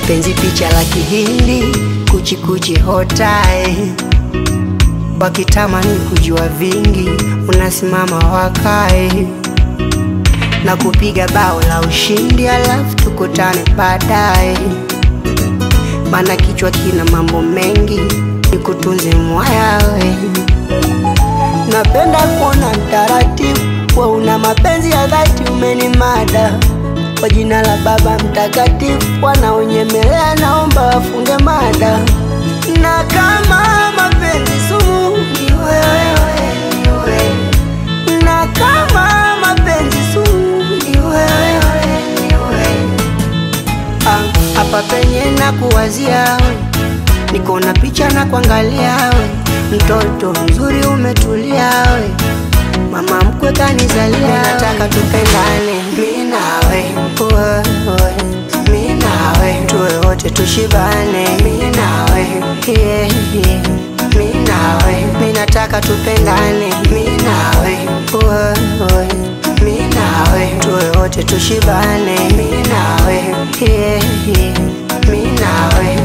penzi picha la kihindi kuchikuchi hotae wakitamani kujua vingi unasimama wakae na kupiga bao la ushindi alafu tukutane baadaye maana kichwa kina mambo mengi nikutunze mwayawe napenda kuona mtaratibu kwa una mapenzi ya dhati umenimada kwa jina la baba mtakatifu wanaonyemelea naomba wafunge mada na kama mapenzi sumu ni wewe, ni wewe. na kama mapenzi sumu ni wewe, ni wewe. Ah, hapa penye na kuwazia we niko na picha na kuangalia we mtoto mzuri umetulia we mama mkwe kanizalia nataka tupendane mi nawe wewe, mi nawe tuwe wote tushibane mi nawe yeah, yeah. mi nawe mi nataka tupendane mi nawe wewe, mi nawe tuwe wote tushibane mi nawe yeah, yeah. mi nawe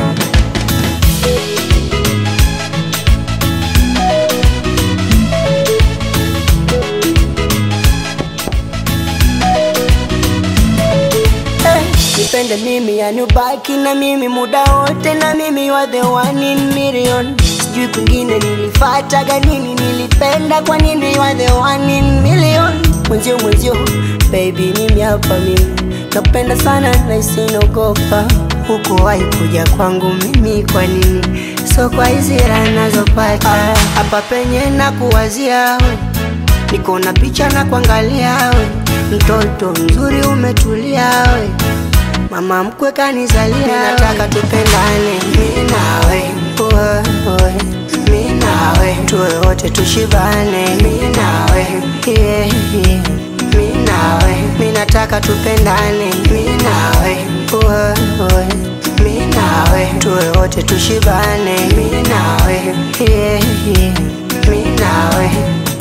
Eh, nipende mimi yani ubaki na mimi muda wote na mimi you are the one in million sijui kwingine nilifataga nini nilipenda kwa nini you are the one in million mwenzio mwenzio baby mimi hapa mimi nakupenda sana na isinogopa huku wahi kuja kwangu mimi kwa nini so kwa hizi raha nazopata hapa penye na kuwazia we niko na picha na kuangalia we mtoto mzuri umetulia we mama mkwe kanizalia nataka tupendane mi nawe wewe, mi nawe tuwe wote tushibane mi nawe yeah, yeah. mi nawe mi nataka tupendane mi nawe wewe, mi nawe tuwe wote tushibane mi nawe yeah, yeah. mi nawe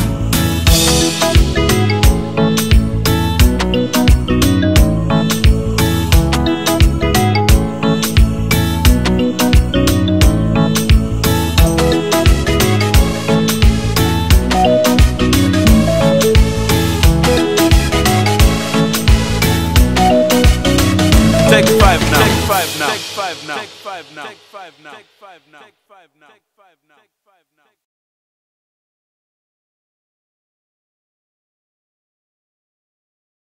Take five now. Take five now. Take five now. Take five now. Take five now. Take five now. Take five now.